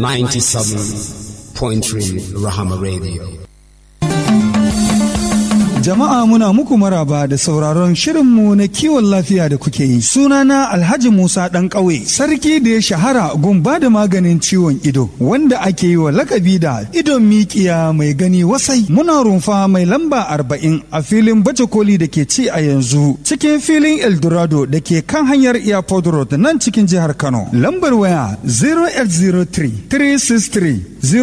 97.3 Rahama Radio. Jama'a muna muku maraba da sauraron shirinmu na kiwon lafiya da kuke yi. Sunana Alhaji Musa ɗan ƙauye, sarki da ya shahara gun ba da maganin ciwon ido, wanda ake yi wa lakabi da idon mikiya mai gani wasai. Muna rumfa mai lamba arba'in a filin baje koli da ke ci a yanzu, cikin filin Eldorado da ke kan hanyar Airport Road nan cikin jihar Kano. Lambar waya 0803 363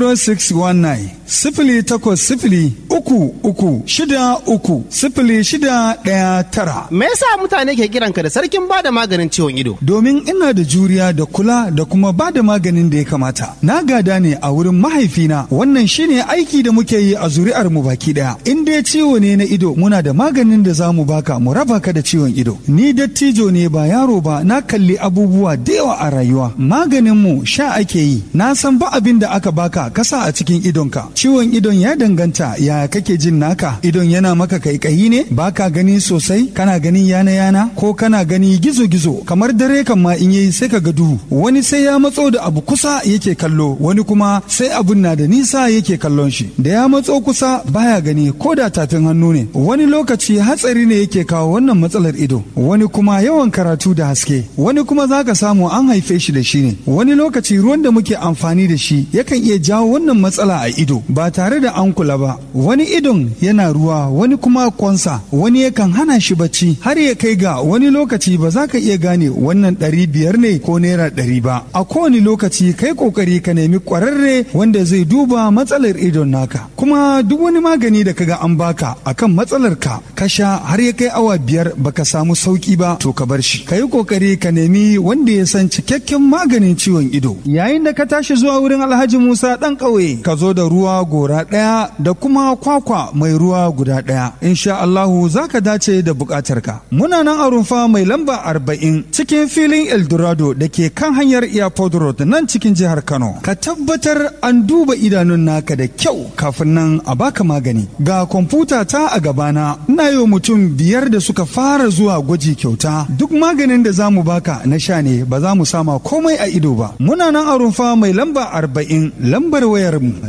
0619 sifili takwas sifili uku uku shida uku sifili shida ɗaya tara. Me yasa mutane ke kiranka da sarkin bada maganin ciwon ido? Domin ina da juriya da kula da kuma ba da maganin da ya kamata. Na gada ne a wurin mahaifina wannan shine aiki da muke yi a zuri'ar mu baki ɗaya. In dai ciwo ne na ido muna da maganin da za mu baka mu raba ka da ciwon ido. Ni dattijo ne ba yaro ba na kalli abubuwa da yawa a rayuwa. Maganin mu sha ake yi. Na san ba abin da aka baka kasa a cikin idonka. ciwon idon ya danganta ya kake jin naka idon yana maka kaikayi ne baka gani sosai kana gani yana yana ko kana gani gizo gizo kamar dare kan ma in yayi sai ka ga duhu wani sai ya matso da abu kusa yake kallo wani kuma sai abun na da nisa yake kallon shi da ya matso kusa baya gani ko da tafin hannu ne wani lokaci hatsari ne yake kawo wannan matsalar ido wani kuma yawan karatu da haske wani kuma zaka samu an haife shi da shi ne wani lokaci ruwan da muke amfani da shi yakan iya jawo wannan matsala a ido ba tare da an kula ba wani idon yana ruwa wani kuma kwansa wani yakan hana shi bacci har ya kai ga wani lokaci ba za ka iya gane wannan ɗari biyar ne ko naira ɗari ba a kowane lokaci kai kokari ka nemi ƙwararre wanda zai duba matsalar idon naka kuma duk wani magani da kaga an baka akan matsalar ka ka sha har ya kai awa biyar baka samu sauki ba to ka bar shi ka yi kokari ka nemi wanda ya san cikakken maganin ciwon ido yayin da ka tashi zuwa wurin alhaji musa ɗan ƙauye ka zo da ruwa gora ɗaya da kuma kwakwa mai ruwa guda ɗaya. Insha Allahu za ka dace da buƙatarka. Muna nan a rumfa mai lamba arba'in cikin filin Eldorado da ke kan hanyar Airport Road nan cikin jihar Kano. Ka tabbatar an duba idanun naka da kyau kafin nan a baka magani. Ga kwamfuta ta a gabana ina yi mutum biyar da suka fara zuwa gwaji kyauta. Duk maganin da za mu baka na sha ne ba za mu sama komai a ido ba. Muna nan a rumfa mai lamba arba'in lambar wayar mu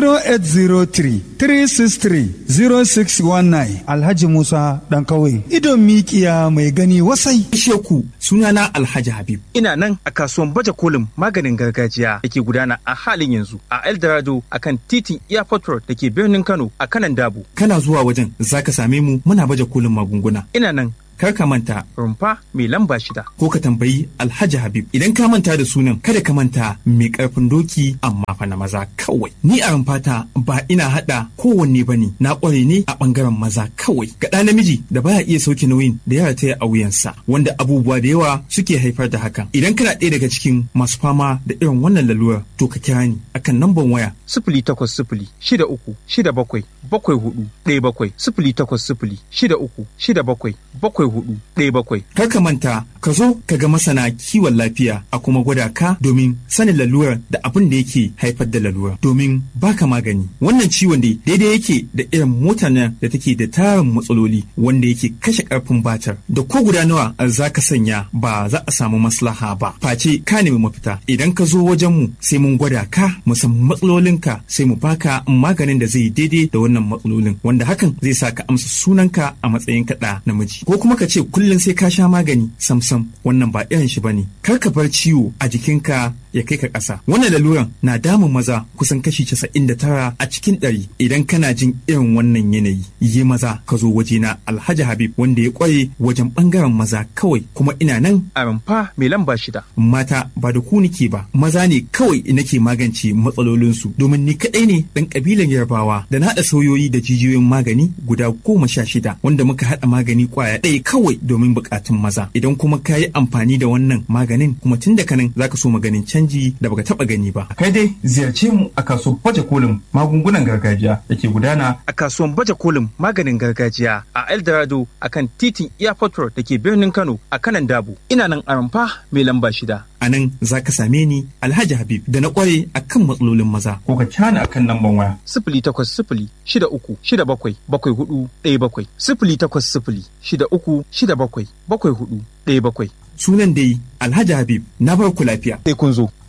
0803-363-0619 Alhaji Musa ɗan kawai idon mikiya mai gani wasai. Sheku sunana Alhaji Habib. Ina nan a kasuwan baje kolin maganin gargajiya da ke gudana a halin yanzu a Eldorado a kan titin Airport Road da ke birnin Kano a kanan Dabo. Kana zuwa wajen zaka same mu muna baje kolin magunguna. Ina nan kar ka manta rumfa mai lamba shida. Ko ka tambayi Alhaji Habib idan ka manta da sunan kada ka manta mai karfin doki amma fa na maza kawai. Ni a rumfata ba ina hada kowanne bane na kware ne a bangaren maza kawai. Ga ɗa namiji da baya iya sauke nauyin da ya rataya a wuyansa wanda abubuwa da yawa suke haifar da hakan. Idan kana ɗaya daga cikin masu fama da irin wannan lalurar to ka kira ni akan namban waya. Sifili takwas sifili shida uku shida bakwai bakwai hudu ɗaya bakwai sifili takwas sifili shida uku shida bakwai bakwai hudu ɗaya bakwai. Kar ka manta ka zo ka ga masana kiwon lafiya a kuma gwada ka domin sanin lalurar da abin da yake haifar da lalurar domin baka magani. Wannan ciwon dai daidai yake da irin motar nan da take da tarin matsaloli wanda yake kashe karfin batar da ko guda nawa za ka sanya ba za a samu maslaha ba. Face ka nemi mafita idan ka zo wajen mu sai mun gwada ka mu san matsalolinka sai mu baka maganin da zai daidai da wannan matsalolin wanda hakan zai sa ka amsa sunanka a matsayin kaɗa namiji ko kuma ka ce kullum sai ka sha magani samsam wannan ba irin shi bane kar ka bar ciwo a jikinka ya kai ka ƙasa wannan laluran na damun maza kusan kashi casa'in da tara a cikin ɗari idan kana jin irin wannan yanayi yi maza ka zo wajena alhaji habib wanda ya ƙware wajen ɓangaren maza kawai kuma ina nan a rumfa mai lamba shida mata ba da ku nike ba maza ne kawai nake magance matsalolinsu domin ni kaɗai ne ɗan ƙabilan yarbawa da na haɗa sauyoyi da jijiyoyin magani guda goma sha shida wanda muka haɗa magani ƙwaya ɗaya kawai domin buƙatun maza idan kuma ka yi amfani da wannan maganin kuma tun da kanan zaka so maganin canji da baka taɓa gani ba kai dai ziyarce mu a kasuwar baje kolin magungunan gargajiya da ke gudana a kasuwan baje kolin maganin gargajiya a Eldorado a kan titin Airport Road da ke birnin Kano a kanan Dabo. Ina nan a rumfa mai lamba shida. a nan za ka same ni alhaji habib da na ƙware a kan matsalolin maza ko ka cana akan lamban waya sifili takwas sifili shida uku shida bakwai bakwai hudu ɗaya bakwai sifili takwas sifili shida uku shida bakwai bakwai hudu ɗaya bakwai. sunan dai alhaji habib na bar ku lafiya Sai kun zo.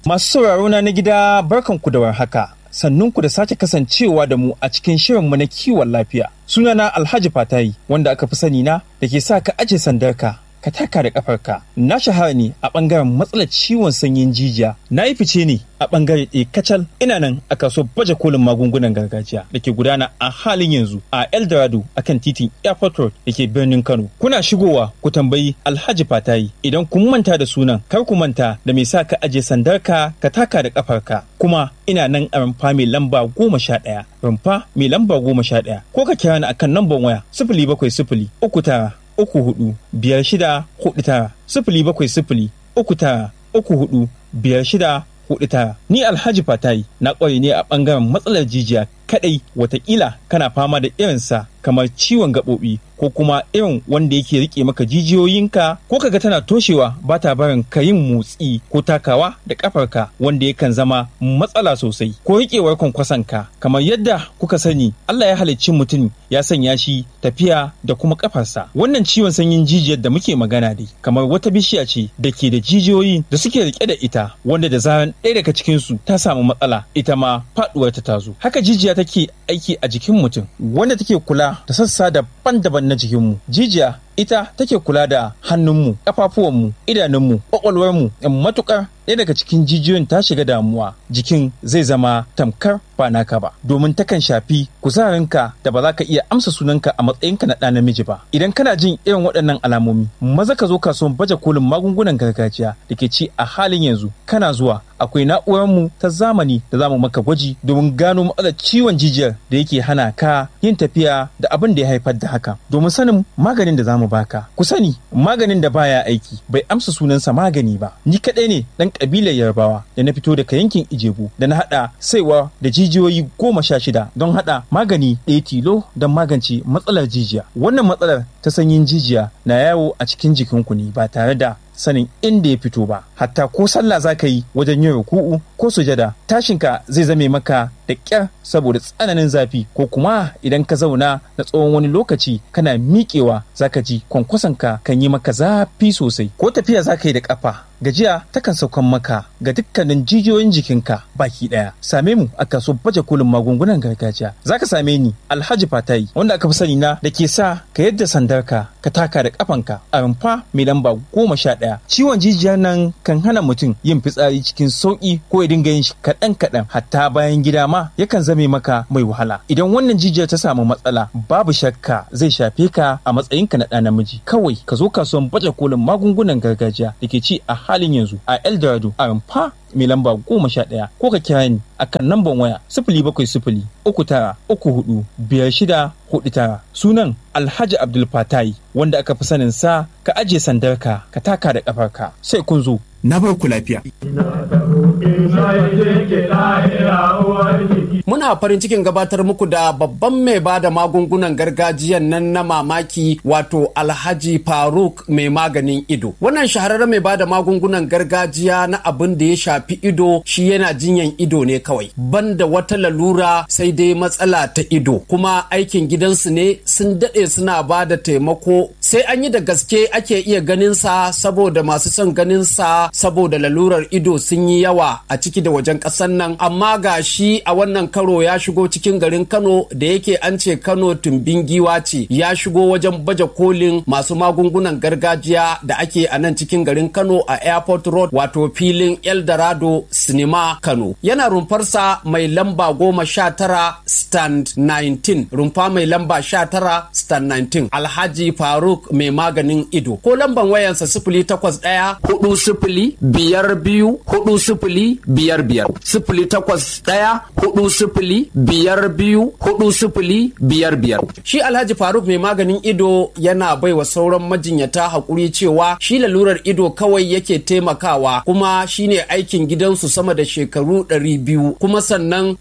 Masu sauraro na na gida barkanku da warhaka. Sannunku da sake kasancewa da mu a cikin shirinmu na kiwon lafiya. Sunana Alhaji Fatayi wanda aka fi sani na da ke sa ka aje sandarka ka taka da kafarka. Na shahara ne a bangaren matsalar ciwon sanyin jijiya. Na yi fice ne a bangare ɗaya kacal ina nan a kasuwar baje kolin magungunan gargajiya da ke gudana a halin yanzu a Eldorado akan titin Airport Road da ke birnin Kano. Kuna shigowa ku tambayi Alhaji Fatayi idan kun manta da sunan kar ku manta da me sa ka aje sandarka ka taka da kafarka. Kuma ina nan a rumfa mai lamba goma sha ɗaya. Rumfa mai lamba goma sha ɗaya. Ko ka kira ni akan namban waya sifili bakwai sifili uku tara uku hudu biyar shida hudu tara sifili bakwai sifili uku tara uku hudu biyar shida hudu tara ni alhaji fatayi na kware ne a bangaren matsalar jijiya kadai watakila kana fama da irinsa kamar ciwon gaɓoɓi ko kuma irin wanda yake rike maka jijiyoyinka ko kaga tana toshewa ba ta barin ka yin motsi ko takawa da kafarka wanda yakan zama matsala sosai ko riƙewar kwankwasonka kamar yadda kuka sani Allah ya halicci mutum ya sanya shi tafiya da kuma kafarsa wannan ciwon sanyin jijiyar da muke magana dai kamar wata bishiya ce da ke da jijiyoyi da suke rike da ita wanda da zaran ɗaya daga cikinsu ta samu matsala ita ma faɗuwar ta tazo haka jijiya take aiki a jikin mutum wanda take kula da sassa daban-daban na jikinmu jijiya ita take kula da hannunmu ƙafafuwanmu idanunmu ƙwaƙwalwarmu matukar ɗaya daga cikin jijiyoyin ta shiga damuwa jikin zai zama tamkar ba naka ba domin takan shafi kuzarinka da ba za ka iya amsa sunanka a matsayinka na ɗa namiji ba idan kana jin irin waɗannan alamomi maza ka zo kasuwan baje kolin magungunan gargajiya da ke ci a halin yanzu kana zuwa akwai na'urarmu ta zamani da za mu maka gwaji domin gano matsalar ciwon jijiyar da yake hana ka yin tafiya da abin da ya haifar da haka domin sanin maganin da za mu baka ku sani maganin da baya aiki bai amsa sunansa magani ba ni kaɗai ne ɗan ƙabilar yarbawa da na fito daga yankin ijebu da na haɗa saiwa da jijiyoyi goma sha shida don haɗa magani ɗaya tilo don magance matsalar jijiya wannan matsalar ta sanyin jijiya na yawo a cikin jikinku ne ba tare da sanin inda ya fito ba hatta ko sallah za ka yi wajen yin ruku'u ko sujada tashinka zai zame maka da ƙyar saboda tsananin zafi ko kuma idan ka zauna na tsawon wani lokaci kana miƙewa za ka ji kwankwasonka kan yi maka zafi sosai ko tafiya za ka yi da ƙafa gajiya takan saukan maka ga dukkanin jijiyoyin jikinka baki ɗaya same mu a kasuwar baje kolin magungunan gargajiya za ka same ni alhaji fatayi wanda aka fi sani na da ke sa ka yadda sandarka ka taka da ƙafanka a rumfa mai lamba goma sha ɗaya ciwon jijiyar nan kan hana mutum yin fitsari cikin sauƙi ko ya dinga yin shi kaɗan kaɗan hatta bayan gida ma yakan zame maka mai wahala idan wannan jijiyar ta samu matsala babu shakka zai shafe ka a matsayinka na ɗa namiji kawai ka zo kasuwan baje kolin magungunan gargajiya da ke ci a halin yanzu a eldorado a rumfa mai lamba goma sha ɗaya ko ka kira ni a kan namban waya sifili bakwai sifili uku tara uku hudu biyar shida hudu tara sunan alhaji abdul fatai wanda aka fi sanin sa ka ajiye sandarka ka taka da kafarka sai kun zo na bar ku lafiya. Muna farin cikin gabatar muku da babban mai ba da magungunan gargajiyan nan na mamaki wato Alhaji Faruk mai maganin ido. Wannan shahararren mai ba da magungunan gargajiya na abin da ya shafi ido shi yana jinyan ido ne kawai. Banda wata lalura sai dai matsala ta ido. Kuma aikin gidansu ne sun daɗe suna ba da taimako sai an yi da gaske ake iya ganin sa saboda masu son ganin sa saboda lalurar ido sun yi yawa a ciki da wajen ƙasar nan amma ga shi a wannan karo ya shigo cikin garin kano da yake an ce kano tumbin giwa ce ya shigo wajen baje kolin masu magungunan gargajiya da ake a nan cikin garin kano a airport road wato filin eldorado sinima kano yana rumfarsa mai lamba goma sha tara stand 19 rumfa mai lamba sha tara stand 19 alhaji faruk mai maganin ido ko lamban wayansa sifili takwas ɗaya hudu sifili biyar biyu hudu sifili biyar biyar sifili takwas ɗaya hudu sifili biyar biyu hudu sifili biyar biyar shi alhaji faruk mai maganin ido yana baiwa sauran majinyata haƙuri cewa shi lalurar ido kawai yake taimakawa kuma shine aikin gidansu sama da shekaru ɗari biyu kuma sannan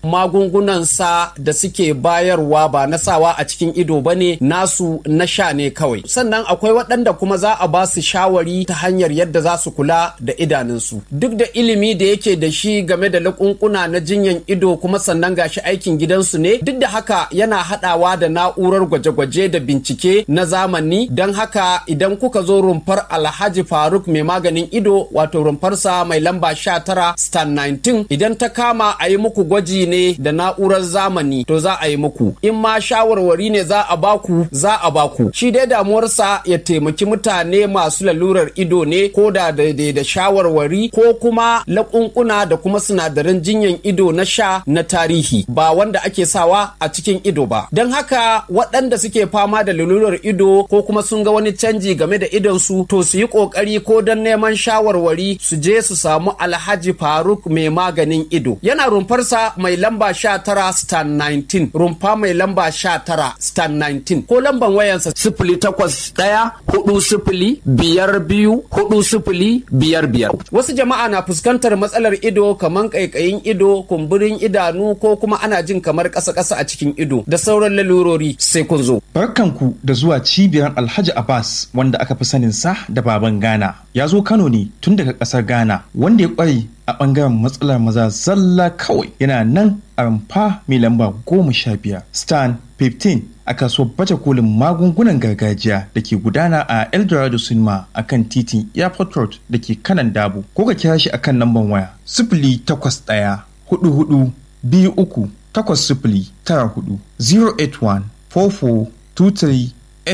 magungunansa da suke bayarwa ba na sawa a cikin ido bane nasu na sha ne kawai sannan sannan akwai waɗanda kuma za a ba su shawari ta hanyar yadda za su kula da idanunsu duk da ilimi da yake da shi game da lakunkuna na jinyan ido kuma sannan gashi aikin gidansu ne duk da haka yana haɗawa da na'urar gwaje-gwaje da bincike na zamani don haka idan kuka zo rumfar alhaji faruk mai maganin ido wato rumfarsa mai lamba 19 stan 19 idan ta kama a yi muku gwaji ne da na'urar zamani to za a yi muku in ma shawarwari ne za a baku za a baku shi dai damuwarsa ya taimaki mutane masu lalurar ido ne ko da daidai da shawarwari ko kuma laƙunƙuna da kuma sinadaran jinyan ido na sha na tarihi ba wanda ake sawa a cikin ido ba don haka waɗanda suke fama da lalurar ido ko kuma sun ga wani canji game da idonsu to su yi ƙoƙari ko don neman shawarwari su je su samu alhaji faruk mai maganin ido yana rumfarsa mai lamba sha tara stan 19 rumfa mai lamba sha tara stan 19 ko lamban wayansa sifili takwas ɗaya hudu sifili biyar biyu hudu sifili biyar biyar wasu jama'a na fuskantar matsalar ido kamar ƙaiƙayin ido kumburin idanu ko kuma ana jin kamar ƙasa-ƙasa a cikin ido da sauran lalurori sai kun zo Barkanku da zuwa cibiyar Alhaji Abbas wanda aka fi sanin sa da baban Ghana. Ya zo Kano ne tun daga ƙasar Ghana wanda ya ƙware a ɓangaren matsalar maza zalla kawai yana nan a rumfa mai lamba goma sha biyar stan 15 a kasuwar baje kolin magungunan gargajiya da ke gudana a eldorado cinema a kan titin airport road da ke kanan dabo ko ka kira shi a kan lambar waya sifili takwas ɗaya hudu hudu biyu uku takwas sifili tara hudu 081 44 23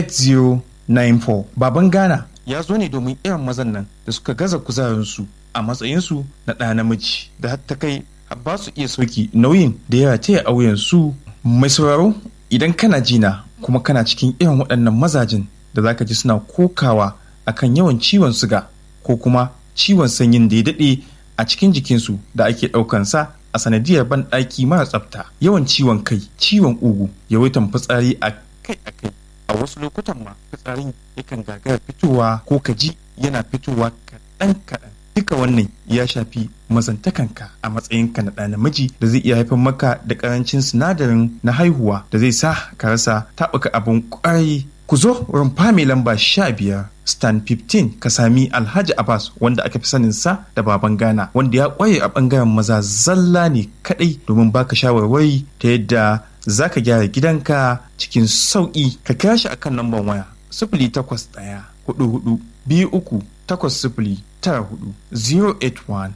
8094 baban ghana ya zo ne domin irin mazan nan da suka gaza kuzarinsu a matsayinsu na ɗa namiji da har ta kai har ba su iya sauki nauyin da ya taya auyen su mai sauraro idan kana jina kuma kana cikin irin waɗannan mazajin da zaka ji suna kokawa akan yawan ciwon suga ko kuma ciwon sanyin da ya daɗe a cikin jikinsu da ake ɗaukansa a sanadiyar banɗaki mara tsafta yawan ciwon kai ciwon ugu yawaitan fitsari a kai a kai a wasu lokutan ma fitsarin yakan gagara fitowa ko ka ji yana fitowa kaɗan kaɗan duka wannan ya shafi mazantakanka a matsayinka na ɗa namiji da zai iya haifar maka da ƙarancin sinadarin na haihuwa da zai sa ka rasa taɓuka abin ƙwarai ku zo rumfa mai lamba sha biyar stan 15 ka sami alhaji abbas wanda aka fi sanin sa da baban ghana wanda ya ƙwaye a ɓangaren maza zalla ne kaɗai domin baka shawarwari ta yadda za ka gyara gidanka cikin sauƙi ka kira shi akan lambar waya sifili takwas ɗaya hudu hudu biyu uku takwas sifili tara hudu 081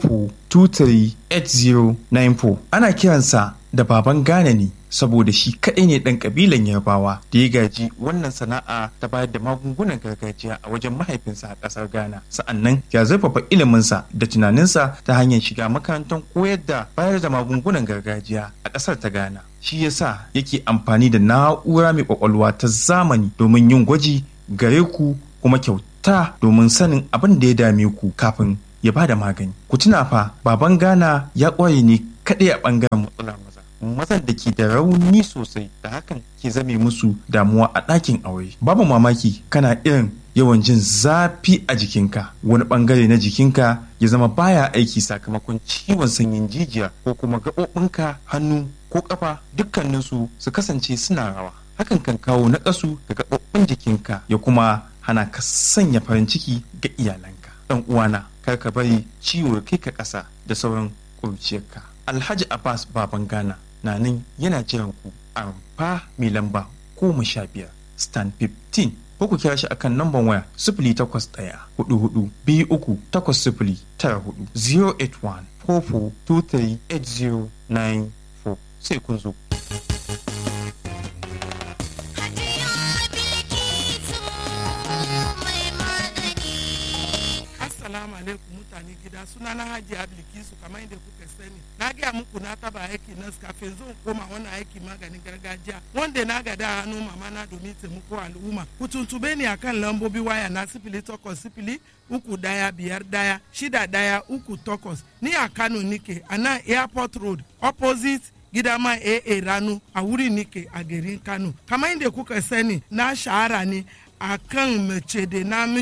44238094 ana kiransa da baban Ghana ne saboda shi kaɗai ne ɗan ƙabilan yarbawa da ya gaji wannan sana'a ta bayar da magungunan gargajiya a wajen mahaifinsa a ƙasar ghana sa'annan ya zurfafa iliminsa da tunaninsa ta hanyar shiga makarantar koyar da bayar da magungunan gargajiya a ƙasar ta ghana shi yasa yake amfani da na'ura mai ƙwaƙwalwa ta zamani domin yin gwaji gare ku kuma kyauta domin sanin abin da ya dame ku kafin ya ba da magani ku tuna fa baban ghana ya ƙware ne kaɗai a ɓangaren matsalar maza mazan da ke da rauni sosai da hakan ke zame musu damuwa a ɗakin aure babu mamaki kana irin yawan jin zafi a jikinka wani ɓangare na jikinka ya zama baya aiki sakamakon ciwon sanyin jijiya ko kuma gaɓoɓinka hannu ko ƙafa dukkaninsu su kasance suna rawa hakan kan kawo naƙasu ga gaɓoɓin jikinka ya kuma hana ka sanya farin ciki ga iyalanka ɗan uwana kar ka bari ciwo kai ka ƙasa da sauran ƙuruciyarka alhaji abbas baban ghana na nan yana jiran ku a rumfa mai lamba goma sha biyar stan 15 ko ku kira shi akan namban waya sifili takwas ɗaya hudu hudu biyu uku takwas sifili tara hudu 081 4423 8094 sai kun zo. Assalamu alaikum mutane gida suna na Haji Ablikisu kamar yadda kuka sani. Na gaya muku na taba aiki nas kafin zan koma wannan aiki maganin gargajiya wanda na gada hannu mama na domin taimako al'umma. Ku tuntube ni akan lambobi waya na sifili takwas sifili uku daya biyar daya shida daya uku takwas ni a Kano nike a nan airport road opposite gidama AA ranu a wuri nike a garin Kano. Kamar yadda kuka sani na shahara ne a kan mace da namiji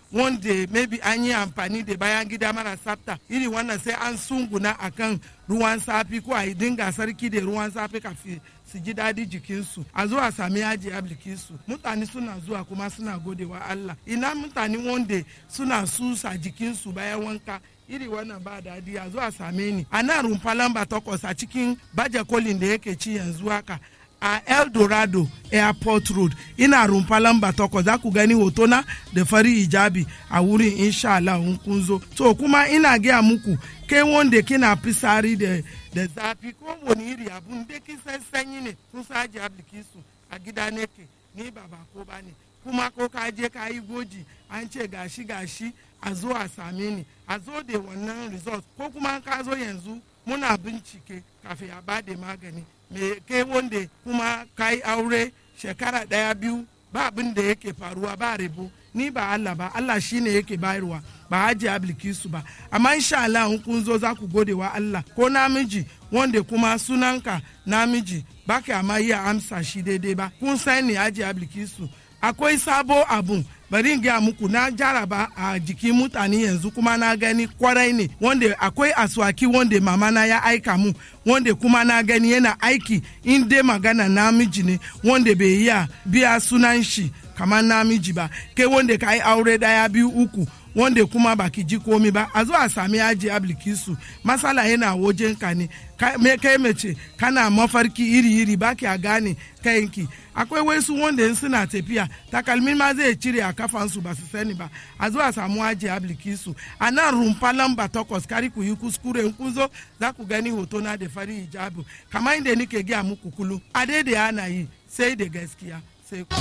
wanda maybe an yi amfani da bayan gida mara tsafta iri wannan sai an sunguna akan ruwan safi ko a yi dinga sarki da ruwan safi kafin su ji daɗi jikinsu a zuwa sami yaji su mutane suna zuwa kuma suna godewa Allah ina mutane wanda suna susa jikinsu bayan wanka iri wannan ba daɗi a zuwa same ni a nan rumfa lamba takwas a cikin baje kolin da yake ci yanzu haka a eldorado airport road ina rumfa lamba takwas za ku gani hotona da fari hijabi a wurin insha Allah in kun zo to kuma ina gaya muku kai wanda kina fisari da da zafi ko wani iri abun da kin san sanyi ne kun saji su a gida ne ke ni ba ba ko ba ne kuma ko ka je ka yi goji an ce gashi gashi a zo a same ni a zo da wannan result ko kuma ka zo yanzu muna bincike kafin a bada magani me kai wanda kuma ka yi aure shekara daya biyu ba abin da yake faruwa ba rebo ni ba Allah ba Allah shine yake bayarwa ba haji ablikisu ba amma insha Allah in kun zo za ku gode wa Allah ko namiji wanda kuma sunanka namiji ba ka ma iya amsa shi daidai ba kun sani haji ablikisu akwai sabo abun bari in gaya muku na jaraba a jikin mutane yanzu kuma na gani kwarai ne wanda akwai aswaki wanda mama na ya aika mu wanda kuma na gani yana aiki in dai magana namiji ne wanda bai iya biya sunan shi kamar namiji ba kai wanda ka yi aure daya biyu uku wanda kuma baki ji komi ba a zo a sami yaji ablikisu masala yana wajen ka ne me kai mace kana mafarki iri-iri baki a gane kayanki akwai wasu wanda in suna tafiya takalmin ma zai cire a kafansu ba su sani ba a zo a samu yaji ablikisu a nan rumfa lamba takwas kari ku yi kuskure in kun zo za ku gani hoto na da fari hijabu kamar inda nike gaya muku kulu a daidai ana yi sai da gaskiya sai ku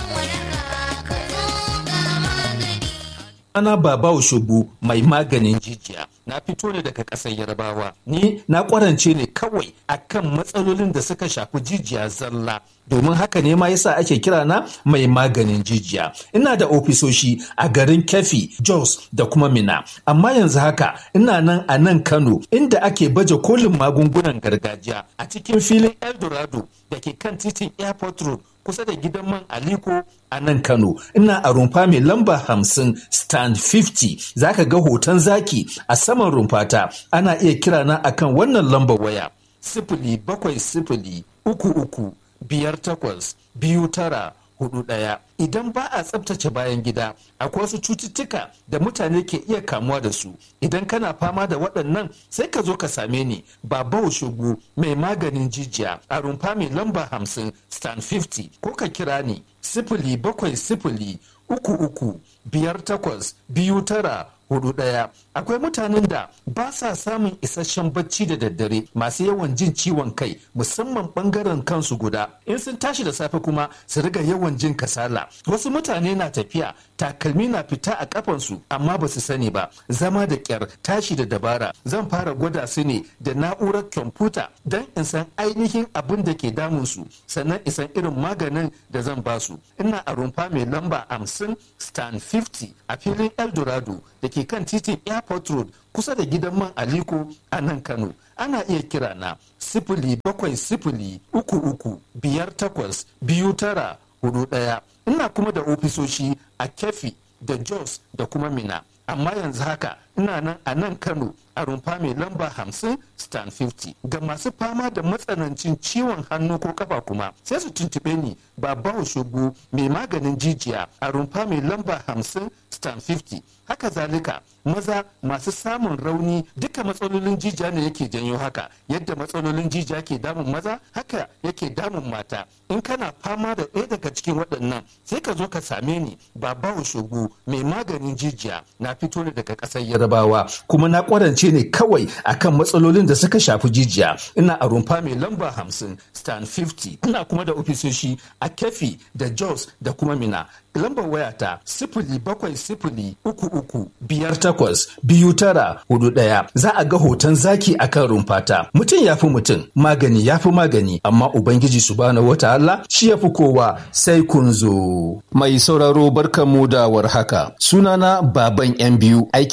Ana Baba Oshobu mai maganin jijiya. Na fito ne daga ƙasar Yarbawa. Ni na ƙwarance ne kawai akan matsalolin da suka shafi jijiya zalla. Domin haka ne ma yasa ake kira na mai maganin jijiya. Ina da ofisoshi a garin Kefi, Jos da kuma Mina. Amma yanzu haka ina nan a nan Kano inda ake baje kolin magungunan gargajiya a cikin filin Eldorado da ke kan titin Airport Road kusa da gidan man Aliko a nan Kano. Ina a rumfa mai lamba hamsin stand 50 zaka ga hoton zaki a saman rumfata ana iya kira na akan wannan lambar waya sifili bakwai sifili uku uku biyar takwas biyu tara hudu ɗaya idan ba a tsabtace bayan gida akwai wasu cututtuka da mutane ke iya kamuwa da su idan kana fama da waɗannan sai ka zo ka same ni baba shugu mai maganin jijiya a rumfa mai lamba hamsin stand 50 ko ka kira ni sifili bakwai sifili uku uku biyar takwas biyu tara hudu ɗaya akwai mutanen da ba sa samun isasshen bacci da daddare masu yawan jin ciwon kai musamman bangaren kansu guda in sun tashi da safe kuma su riga yawan jin kasala wasu mutane na tafiya takalmi na fita a kafansu amma ba su sani ba zama da kyar tashi da dabara zan fara gwada su ne da na'urar kwamfuta don in san ainihin abin da ke damunsu sannan in san irin maganin da zan ba su ina a rumfa mai lamba 50 stand 50 a filin eldorado da ke kan titin airport road kusa da gidan man aliko a nan kano ana iya kira na sifili bakwai sifili uku uku biyar takwas biyu tara hudu ɗaya ina kuma da ofisoshi a kefi da jos da kuma mina amma yanzu haka ina nan a nan kano a rumfa mai lamba hamsin stand 50 ga masu fama da matsanancin ciwon hannu ko kafa kuma sai su tuntube ni baba shogo mai maganin jijiya a rumfa mai lamba hamsin stand 50 haka zalika maza masu samun rauni duka matsalolin jijiya ne yake janyo haka yadda matsalolin jijiya ke damun maza haka yake damun mata in kana fama da ɗaya daga cikin waɗannan sai ka zo ka same ni baba shogo mai maganin jijiya na fito ne daga ƙasar yarabawa kuma na ƙwarance ne kawai akan matsalolin da suka shafi jijiya ina a rumfa mai lamba hamsin stand 50 ina kuma da ofisoshi a kefi da jos da kuma mina lambar wayata sifili bakwai sifili uku uku biyar takwas biyu tara hudu ɗaya za a ga hoton zaki akan rumfata mutum ya fi mutum magani ya fi magani amma ubangiji subhanahu wataala shi ya fi kowa sai kun zo mai sauraro barkanmu da warhaka sunana baban yan biyu aikina na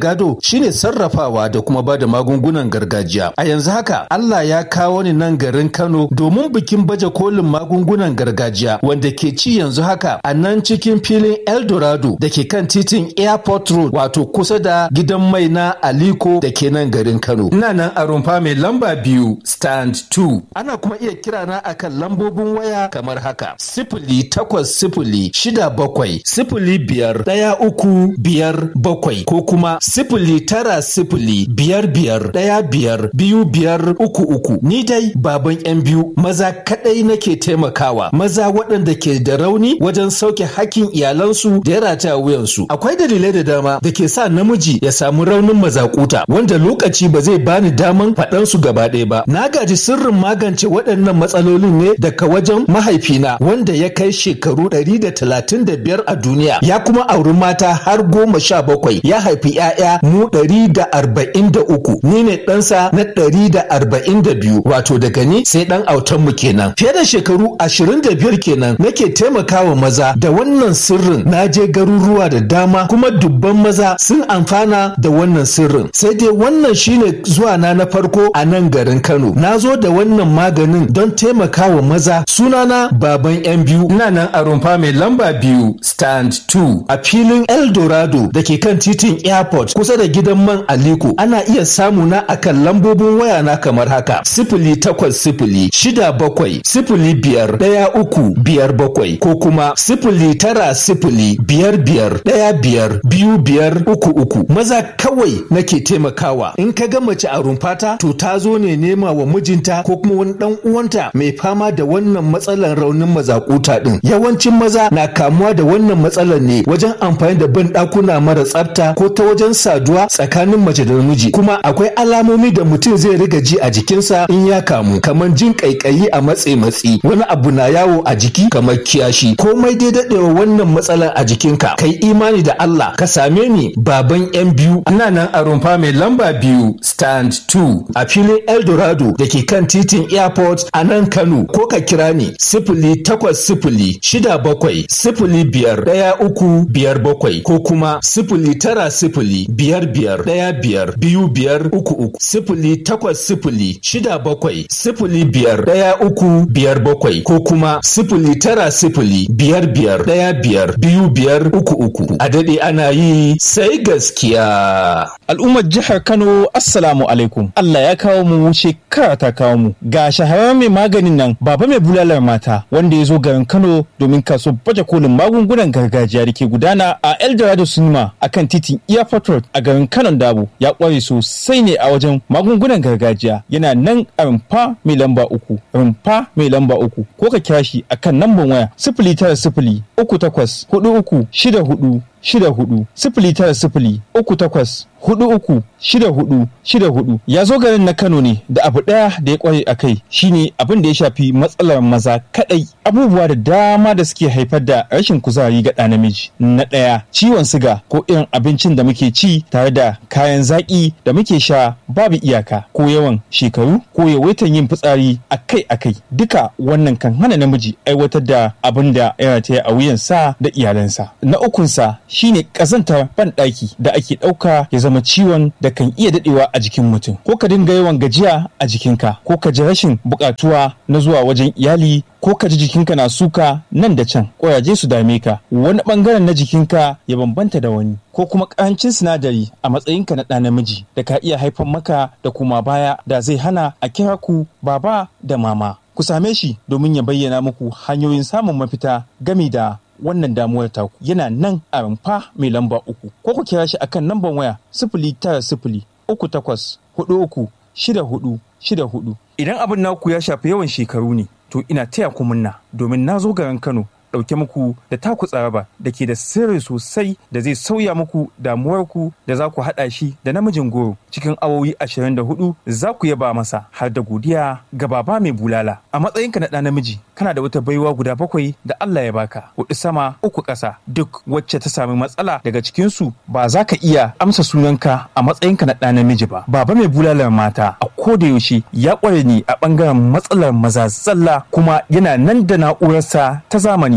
gado shine sarrafawa da kuma bada magungunan gargajiya. A yanzu haka Allah ya kawo ni nan garin Kano domin bikin baje kolin magungunan gargajiya wanda ke ci yanzu haka a nan cikin filin Eldorado da ke kan titin Airport Road wato kusa da gidan mai na Aliko da ke nan garin Kano. Ina nan a rumfa mai lamba biyu stand 2. Ana kuma iya kira na akan lambobin waya kamar haka. Sifili takwas sifili shida bakwai sifili biyar ɗaya uku biyar bakwai ko kuma sifili tara sifili biyar biyar ɗaya biyar biyu biyar uku uku. Ni dai baban yan biyu maza kaɗai nake taimakawa maza waɗanda ke da rauni wajen sauke hakkin iyalansu da ya rataya wuyansu. Akwai dalilai da dama da ke sa namiji ya samu raunin mazakuta wanda lokaci ba zai bani daman faɗan su gaba ɗaya ba. Na gaji sirrin magance waɗannan matsalolin ne daga wajen mahaifina wanda ya kai shekaru ɗari da talatin da biyar a duniya ya kuma auri mata har goma sha bakwai ya haifi ‘ya'ya mu ɗari da arba'in da uku ni ne ɗansa na ɗari da arba'in da biyu wato daga ni sai ɗan autan mu kenan fiye da shekaru ashirin da biyar kenan nake taimakawa maza da wannan sirrin na je garuruwa da dama kuma dubban maza sun amfana da wannan sirrin sai dai wannan shine zuwa na na farko a nan garin Kano na zo da wannan maganin don taimakawa maza sunana baban yan biyu ina nan a rumfa mai lamba biyu stand 2 a filin Eldorado da ke kan titin airport kusa da gidan man Aliko ana iya samu na akan lambobin waya na kamar haka sifili takwas sifili shida bakwai sifili biyar ɗaya uku biyar bakwai ko kuma sifili tara sifili biyar biyar ɗaya biyar biyu biyar uku uku maza kawai nake taimakawa in ka ga mace a rumfata to ta zo ne nema wa mijinta ko kuma wani dan uwanta mai fama da wannan matsalar raunin mazakuta din yawancin maza na kamuwa da wannan matsalar ne wajen amfani da ban dakuna mara tsafta ko ta wajen saduwa tsakanin mace da namiji kuma akwai alamomi da mutum zai riga ji a jikinsa in ya kamu kamar jin kaikayi a matse matsi wani abu na yawo a jiki kamar kiyashi komai dai dadewa wannan matsalar a jikinka kai imani da Allah ka same ni baban yan biyu ina nan a rumfa mai lamba biyu stand 2 a filin Eldorado da ke kan titin airport a nan Kano ko ka kira ni sifili takwas sifili shida bakwai sifili biyar ɗaya uku biyar bakwai ko kuma sifili tara sifili biyar biyar ɗaya biyar biyu biyar uku uku sifili takwas sifili shida bakwai sifili biyar ɗaya uku biyar bakwai ko kuma sifili tara sifili biyar biyar ɗaya biyar biyu biyar uku uku a daɗe ana yi sai gaskiya. Al'ummar jihar Kano Assalamu alaikum. Allah ya kawo mu shekara ta kawo mu. Ga shahararren mai maganin nan baba mai bulalar mata wanda ya zo garin Kano domin kaso baje kolin magungunan gargajiya da ke gudana a Eldorado Cinema a kan titin Airport Road a garin Kano Dabo. Ya kware sosai ne a wajen magungunan gargajiya. Yana nan a rumfa mai lamba uku. Rumfa mai lamba uku. Ko ka kira shi a kan namban waya sifili tara sifili uku takwas hudu uku shida hudu shida hudu sifili tara sifili uku takwas hudu uku shida hudu shida hudu ya zo garin na kano ne da abu daya da ya kware a kai shine abin da ya shafi matsalar maza kadai abubuwa da dama da suke haifar da rashin kuzari ga ɗa namiji na ɗaya ciwon siga ko irin abincin da muke ci tare da kayan zaƙi da muke sha babu iyaka ko yawan shekaru ko yawaitan yin fitsari akai akai duka wannan kan hana namiji aiwatar da abin da ya rataya a wuyansa da iyalansa na ukunsa shine ƙazantar banɗaki da ake ɗauka ya zama ciwon da kan iya daɗewa a jikin mutum ko ka dinga yawan gajiya a jikinka ko ka ji rashin buƙatuwa na zuwa wajen iyali ko ka ji jikinka na suka nan da can ƙuraje su dame ka wani ɓangaren na jikinka ya bambanta da wani ko kuma ƙarancin sinadari a matsayinka na ɗa namiji da ka iya haifar maka da kuma baya da zai hana a kira ku baba da mama ku same shi domin ya bayyana muku hanyoyin samun mafita gami da wannan damuwar taku yana nan a rumfa mai lamba uku ko ku kira shi akan lambar waya sifili tara sifili uku takwas hudu uku shida hudu shida hudu idan abin naku ya shafi yawan shekaru ne to ina taya ku munna domin na zo garin kano ɗauke muku da taku tsaraba da ke da sirri sosai da zai sauya muku damuwarku da za ku haɗa shi da namijin goro cikin awowi 24 za ku yaba masa har da godiya ga baba mai bulala a matsayinka na ɗa namiji kana da wata baiwa guda bakwai da Allah ya baka hudu sama uku ƙasa duk wacce ta sami matsala daga cikinsu ba za ka iya amsa sunanka a matsayinka na ɗa namiji ba baba mai bulalar mata a koda yaushe ya ƙware ni a ɓangaren matsalar maza zalla kuma yana nan da na'urarsa ta zamani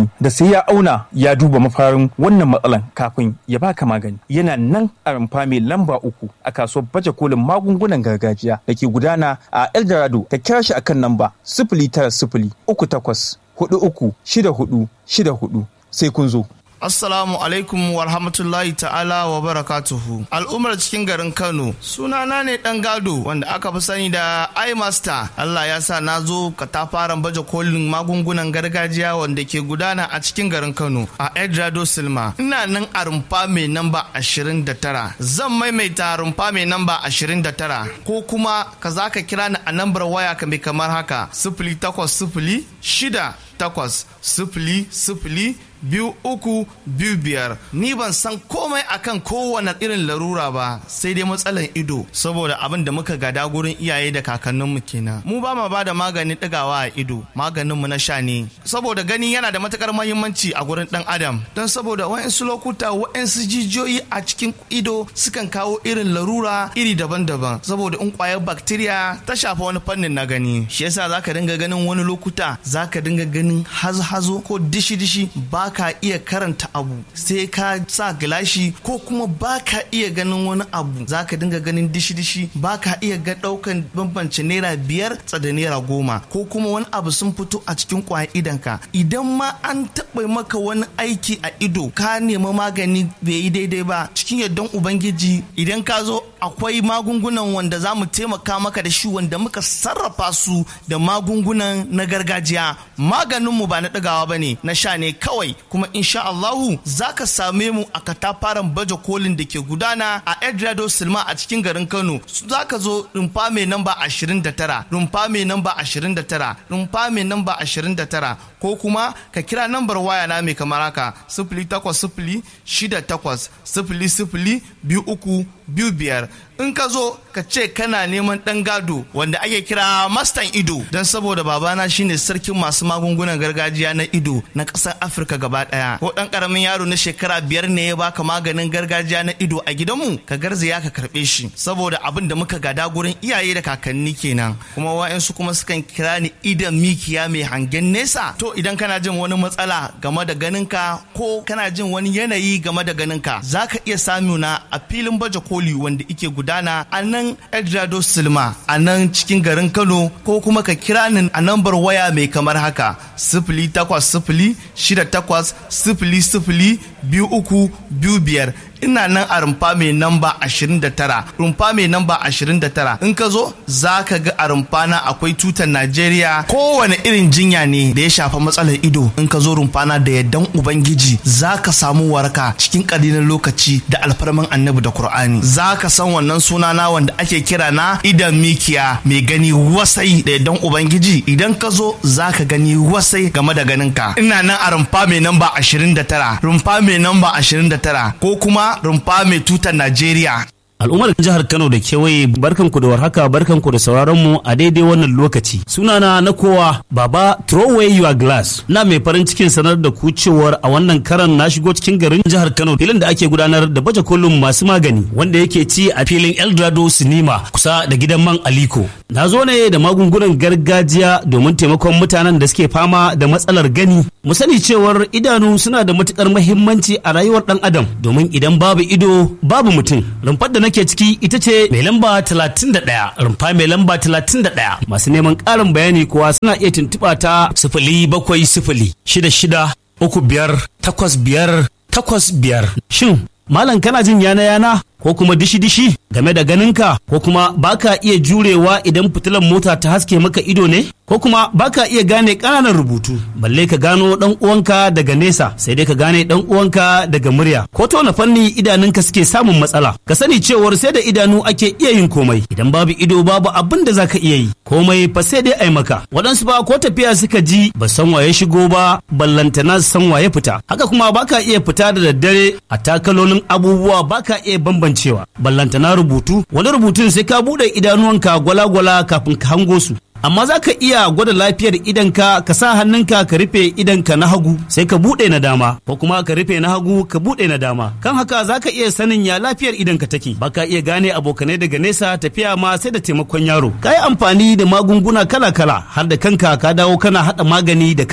masani da sai ya auna ya duba mafarin wannan matsalan kafin ya baka magani yana nan a rumfa mai lamba uku a kasuwar baje kolin magungunan gargajiya da ke gudana a eldorado ka kira shi akan namba sifili tara sifili uku takwas hudu uku shida hudu shida hudu sai kun zo Assalamu alaikum wa rahmatullahi ta'ala wa barakatuhu. Al'ummar cikin garin Kano, sunana ne dan gado wanda aka fi sani da iMaster. Allah ya sa na zo katafaren baje kolin magungunan gargajiya wanda ke gudana a cikin garin Kano a Edrado Silma. Ina nan a rumfa mai namba 29. Zan maimaita rumfa mai namba 29 ko kuma ka za ka kira ni a nambar waya ka mai kamar haka sifili takwas sifili shida takwas sifili sifili biyu uku biyu biyar ni ban san komai akan kowane irin larura ba sai dai matsalan ido saboda abin da muka gada gurin iyaye da kakanninmu kenan mu ba ma bada maganin ɗigawa a ido maganinmu na sha ne saboda gani yana da matukar mahimmanci a gurin ɗan adam don saboda wa'insu lokuta wa'insu jijiyoyi a cikin ido sukan kawo irin larura iri daban-daban saboda in kwayar bacteria ta shafa wani fannin na gani shi yasa zaka dinga ganin wani lokuta zaka dinga ganin hazo-hazo ko dishi-dishi ba ka iya karanta abu sai ka sa gilashi ko kuma ba ka iya ganin wani abu za ka dinga ganin dishi-dishi ba ka iya ga daukan bambance naira biyar tsada naira goma ko kuma wani abu sun fito a cikin kwayan idanka idan ma an taɓa maka wani aiki a ido ka nemi magani bai yi daidai ba cikin yardan ubangiji idan ka zo akwai magungunan wanda za mu taimaka maka da shi wanda muka sarrafa su da magungunan na gargajiya maganinmu ba na ɗagawa ba ne na sha ne kawai kuma insha Allahu za ka same mu a katafaren baje kolin da ke gudana a Edrado Silma a cikin garin Kano za ka zo rumfa mai namba 29 rumfa mai namba 29 rumfa mai namba 29 ko kuma ka kira nambar waya na mai kamar haka 0800 68 00 biyu uku biyu biyar in ka zo ka ce kana neman ɗan gado wanda ake kira mastan ido don saboda babana shine sarkin masu magungunan gargajiya na ido na ƙasar afirka gaba ɗaya ko ɗan ƙaramin yaro na shekara biyar ne ya baka maganin gargajiya na ido a gidanmu ka garzaya ka karɓe shi saboda abin da muka gada gurin iyaye da kakanni kenan kuma wa'yansu kuma sukan kira ni idan mikiya mai hangen nesa to idan kana jin wani matsala game da ganinka ko kana jin wani yanayi game da ganinka za ka iya samuna a filin baje koli wanda ike gudana a nan Edrado Silma a nan cikin garin Kano ko kuma ka kira ni a nambar waya mai kamar haka sifili takwas sifili shida takwas sifili sifili biyu uku biyu biyar ina nan a rumfa mai namba 29 rumfa mai namba 29 in ka zo za ka ga a rumfa na akwai tutar najeriya kowane irin jinya ne da ya shafa matsalar ido in ka zo rumfa na da yardan ubangiji za ka samu waraka cikin ƙalilan lokaci da alfarman annabi da qur'ani za ka san wannan suna na wanda ake kira na idan mikiya mai gani wasai da yardan ubangiji idan ka zo za ka gani wasai game da ganinka ina nan a rumfa mai namba 29 rumfa mai namba 29 ko kuma rumfa mai tutar Najeriya. Al'ummar jihar Kano da kewaye barkanku da warhaka barkanku da sauraron mu a daidai wannan lokaci. Sunana na kowa Baba Throw away your glass. Na mai farin cikin sanar da ku cewar a wannan karan na shigo cikin garin jihar Kano filin da ake gudanar da baje kolin masu magani wanda yake ci a filin Eldorado Cinema kusa da gidan man Aliko. Na zo ne da magungunan gargajiya domin taimakon mutanen da suke fama da matsalar gani. Mu sani cewar idanu suna da matukar muhimmanci a rayuwar dan adam domin idan babu ido babu mutum. Rumfar da nake ciki ita ce mai lamba 31 rumfa mai lamba 31 masu neman ƙarin bayani kuwa suna iya tuntuɓa ta sifili bakwai sifili shida shida uku biyar takwas biyar takwas biyar shin malam kana jin yana yana ko kuma dishi-dishi game da ganinka ko kuma baka iya jurewa idan fitilan mota ta haske maka ido ne ko kuma baka iya gane ƙananan rubutu balle ka gano dan uwanka daga nesa sai dai ka gane dan uwanka daga murya ko ta wani fanni idanunka suke samun matsala ka sani cewar sai da idanu ake iya yin komai idan babu ido babu abin da zaka iya yi komai fa sai dai ai maka waɗansu ba ko tafiya suka ji ba san waye shigo ba ballantana san waye fita haka kuma baka iya fita da daddare a takalolin abubuwa baka iya bambancewa ballantana rubutu wani rubutun sai ka buɗe idanuwanka gwala-gwala kafin ka hango su amma za ka iya gwada lafiyar idanka ka sa hannunka ka rufe idanka na hagu sai ka buɗe na dama ko kuma ka rufe na hagu ka buɗe na dama kan haka za ka iya sanin ya lafiyar idanka take ba ka iya gane abokanai daga nesa tafiya ma sai da taimakon yaro ka yi amfani da magunguna kala-kala har da kanka ka dawo kana haɗa magani da kanka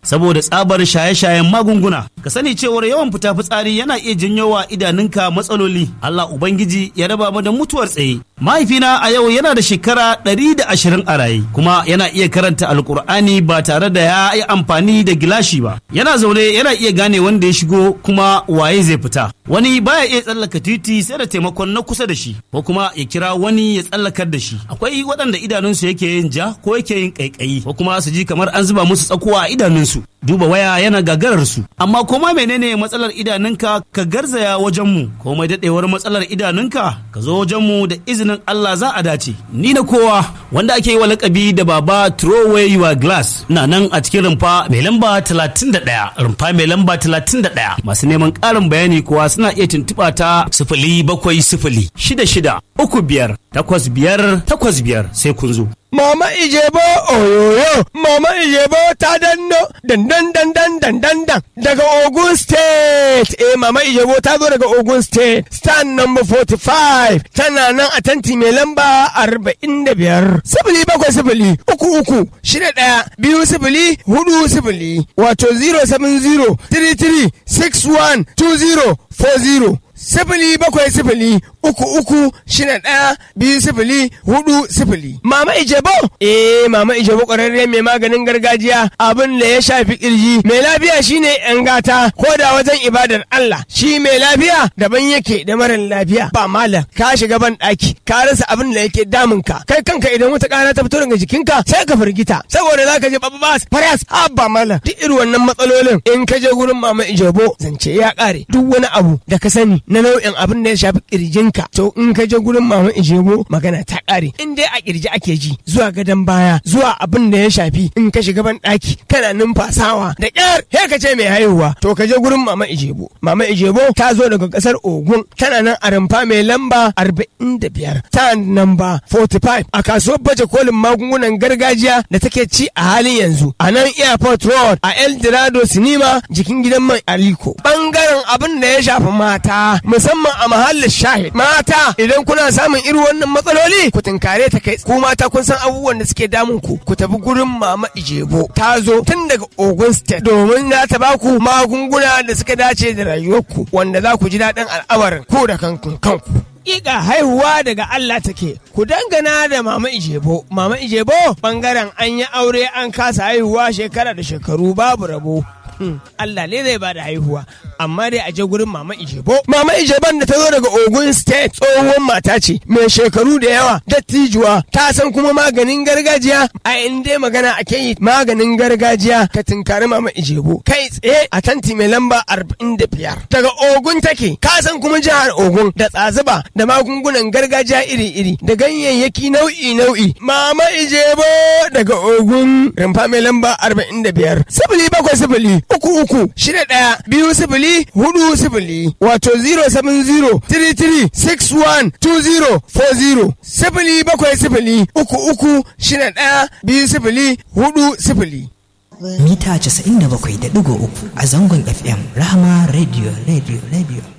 saboda tsabar shaye-shayen magunguna ka sani cewar yawan fita fitsari yana iya janyo wa idanunka matsaloli Allah ubangiji ya raba mu da mutuwar tsaye mahaifina a yau yana da shekara ɗari da ashirin a raye kuma yana iya karanta alkur'ani ba tare da ya yi amfani da gilashi ba yana zaune yana iya gane wanda ya shigo kuma waye zai fita wani baya iya tsallaka titi sai da taimakon na kusa da shi ko kuma ya kira wani ya tsallakar da shi akwai waɗanda idanunsu yake yin ja ko yake yin ƙaiƙayi ko kuma su ji kamar an zuba musu tsakuwa a idanunsu duba waya yana gagarar su amma koma menene matsalar idanunka ka garzaya wajen mu komai daɗewar matsalar idanunka ka zo wajen mu da izinin Allah za a dace ni na kowa wanda ake yi wa lakabi da baba throw away your glass na nan a cikin rumfa mai lamba 31 rumfa mai lamba 31 masu neman ƙarin bayani kuwa suna iya tuntuɓa ta sifili bakwai sifili shida shida uku biyar takwas biyar takwas biyar sai kun zo. Mama Ijebo oyoyo, Mama Ijebo ta danno dandan dandan dandan dan daga Ogun State. Eh Mama Ijebo ta zo daga Ogun State. Stand number 45 tana nan a tanti mai lamba 45. Sifili bakwai sifili uku uku shida ɗaya biyu sifili hudu sifili wato 070 33 61 20 40. sifili bakwai sifili uku uku shida ɗaya biyu sifili hudu sifili. Mama Ijebo? Eh Mama Ijebo ƙwararre mai maganin gargajiya abin da ya shafi kirji. Mai lafiya shine yan gata ko da wajen ibadar Allah. Shi mai lafiya daban yake da marar lafiya. Ba malam ka shiga ban ɗaki ka rasa abin da yake damun ka. Kai kanka idan wata ƙara ta fito daga jikinka sai ka firgita saboda za ka je babba faras ba malam. Duk irin wannan matsalolin in ka je gurin Mama Ijebo zance ya ƙare. Duk wani abu da ka sani na nau'in abin da ya shafi kirjinka to in ka je gurin mama ijebo magana ta kare in dai a kirji ake ji zuwa gadon baya zuwa abin da ya shafi in ka shiga ban daki kana numfasawa da kyar he ka ce mai haihuwa to ka je gurin mama ijebo mama ijebo ta zo daga kasar ogun tana nan a rumfa mai lamba 45 ta namba 45 a kasuwar baje kolin magungunan gargajiya da take ci a halin yanzu a nan airport road a el dorado sinima jikin gidan man aliko bangaren abin da ya shafi mata musamman a mahallin shahid mata idan kuna samun irin wannan matsaloli ku tinkare ta kai ku mata kun san abubuwan da suke damun ku ku tafi gurin mama ijebo ta zo tun daga ogun state domin na ta baku magunguna da suka dace da rayuwarku wanda za ku ji daɗin al'amarin ku da kanku kanku Ƙiƙa haihuwa daga Allah take, ku dangana da Mama Ijebo. Mama Ijebo bangaren an yi aure an kasa haihuwa shekara da shekaru babu rabo. Allah ne zai bada haihuwa amma dai a je gurin mama Ijebo mama Ijeban da ta zo daga Ogun State tsohuwar mata ce mai shekaru da yawa dattijuwa ta san kuma maganin gargajiya a inda magana ake yi maganin gargajiya ka tinkari mama Ijebo kai tsaye a tanti mai lamba 45 daga Ogun take ka san kuma jihar Ogun da tsazuba da magungunan gargajiya iri-iri da ganyayyaki nau'i-nau'i mama Ijebo daga Ogun rumfa mai lamba 45 sifili bakwai sifili uku uku shida ɗaya biyu sifili hudu sifili wato 070 33 61 20 40 sifili bakwai sifili uku uku shida ɗaya biyu sifili hudu sifili. Mita 97.3 a zangon FM Rahama Radio Radio Radio.